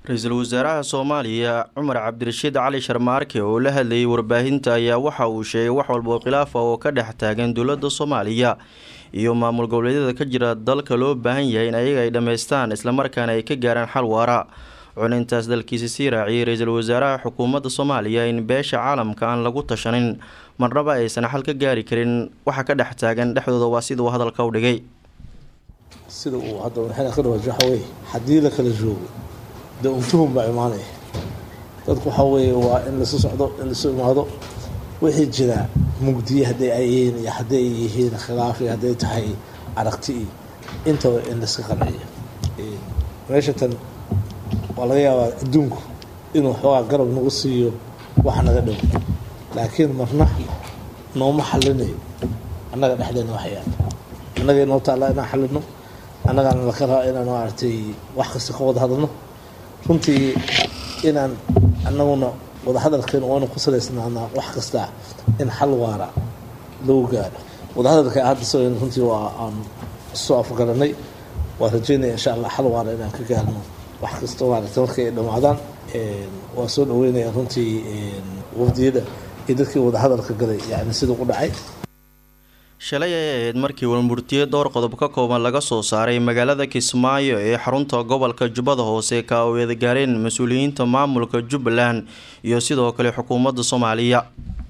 ra-iisul wasaaraha soomaaliya cumar cabdirashiid cali sharmaarke oo la hadlayay warbaahinta ayaa waxa uu sheegay wax walba oo khilaaf ah oo ka dhex taagan dowladda soomaaliya iyo maamul goboleedyada ka jira dalka loo baahan yahay in ayaga ay dhammaystaan islamarkaana ay ka gaaraan xal waara wuxuuna intaas dalkiisa sii raaciyay ra-iisul wasaaraha xukuumadda soomaaliya in beesha caalamka aan lagu tashanin marnaba aysan xal ka gaari karin waxa ka dhex taagan dhexdooda waa sida uu hadalka u dhigay sida uu hadda madaxweyne ka dhawaaj waxa weye haddii la kala joogo dee untuhun baa imaanaya dadku waxa weeye waa in lasu socdo in lasu imaado wixii jira mugdiye hadday ay yihiin iyo hadday yihiin khilaaf iyo hadday tahay aragti iyo intaba in laiska qanciyo meesha tan waa laga yaabaa adduunku inuu xoogaa garab nagu siiyo wax naga dhow laakiin marna nooma xalinayo annaga dhexdeena waxyaal annaga inoo taallaa inaan xalino annagaana laka rabaa inaan maaragtay wax kasta ka wada hadalno runtii inaan annaguna wadahadalkeena waanu ku salaysnaanaa wax kasta in xal waara lagu gaaro wadahadalka hadda soo runtii waa aan soo afgaranay waa rajeynaya insha allah xal waara inaan ka gaarno wax kasta maaragtay markay ay dhammaadaan waa soo dhaweynaya runtii wafdiyada iyo dadkii wadahadalka galay yani siduu u dhacay shalay ay ahayd markii walmurtiye dhowr qodob ka kooban laga soo saaray magaalada kismaayo ee xarunta gobolka jubbada hoose ka oo eedagaareen mas-uuliyiinta maamulka jubbaland iyo sidoo kale xukuumadda soomaaliya